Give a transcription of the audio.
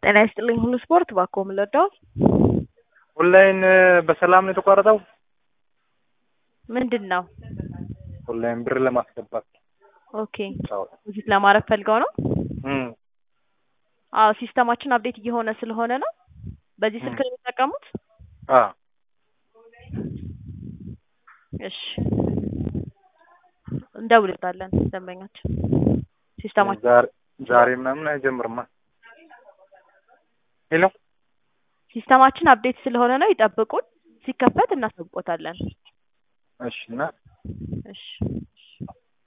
ጤና ይስጥልኝ ሁሉ ስፖርት ባኮ ምለዳው ኦንላይን በሰላም ነው የተቋረጠው? ምንድን ነው? ኦንላይን ብር ለማስገባት ኦኬ ቪዚት ለማድረግ ፈልገው ነው? አዎ ሲስተማችን አፕዴት እየሆነ ስለሆነ ነው። በዚህ ስልክ ነው የሚጠቀሙት? አ እሺ እንደውልታለን ደንበኛችን ሲስተማችን ዛሬ ዛሬ ምናምን አይጀምርማ። ሄሎ ሲስተማችን አፕዴት ስለሆነ ነው ይጠብቁን። ሲከፈት እናሳውቆታለን። እሺ እና እሺ